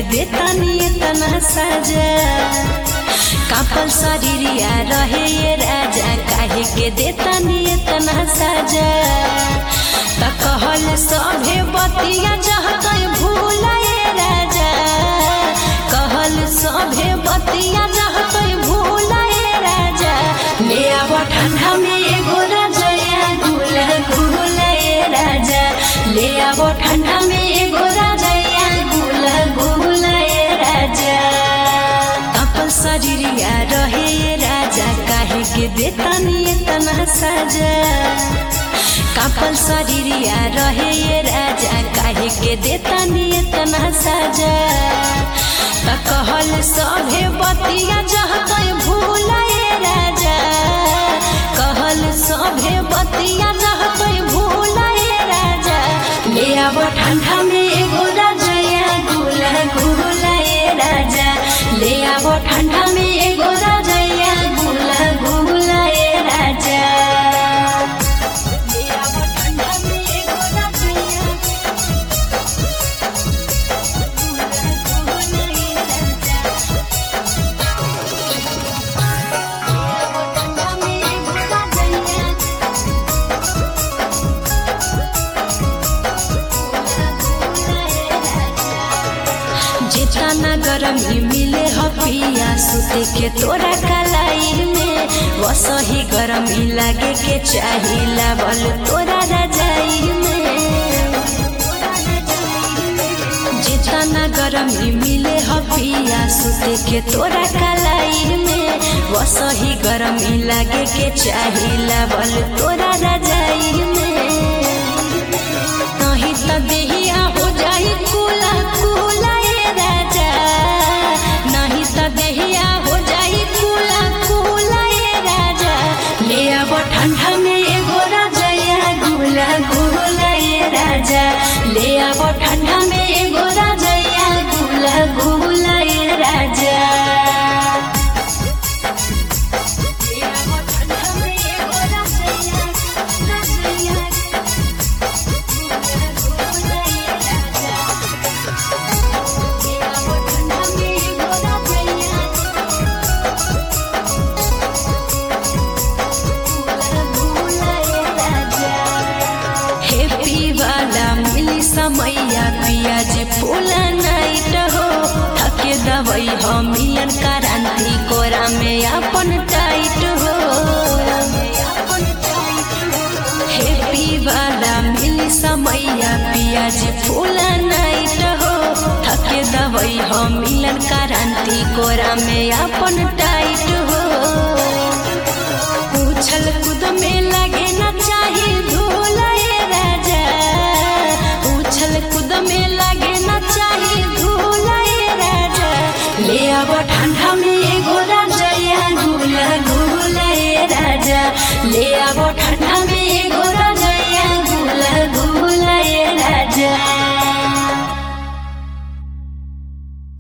देतानी इतना सजा कापल शरीरिया रहे ये राजा काहे के देतानी इतना सजा त कहल सभे बतिया जहते भूलाए राजा कहल सभे बतिया जहते भूलाए राजा ले आब ठंडा में एगो रजया गुला गुलाए राजा ले आब ठंडा में एगो रजया गुला गुलाए राजा तपल शरीरिया रहे ये राजा काहे के देतानी इतना सजा कापल शरीरिया रहे ये राजा काहे के देतानी इतना सजा त कहल सभे बतिया जहते भूलाए राजा कहल सभे बतिया जहते भूलाए राजा ले आब ठंडा में एगो रजया गुला गुलाए राजा ले आब ठंडा में एगो रजया गुला गुलाए राजा ले आब ठंडा में एगो रजया जितना गरमी मिले ह पिया सुते के तोरा कलाई में वसही गरमी लागे के चाही लावल तोरा रजाई में जितना गरमी मिले ह पिया सुते के तोरा कलाई में वसही गरमी लागे के चाही लावल तोरा रजाई में नहीं त देहिया हो जाई कुला कुला ए राजा नहीं त देहिया हो जाई कुला कुला ए राजा ले आब ठंडा में एगो रजया गुला गुला ए राजा ले आब ठंडा में एगो रजया गुला गुला ए राजा ले आब ठंडा में एगो रजया रजया हैप्पी वाला मिली समैया पियाज फूला नाइट हो थके दवई हमियन क्रांति कोरा में अपन टाइट हो हैप्पी वाला मिली समैया पियाज फूला नाइट हो थके दवई हमियन क्रांति कोरा में अपन टाइट हो उछल कूद में लगे न चाही धूल ए राजा उछल कूद में लगे न चाही धूल ए राजा ले आब ठंडा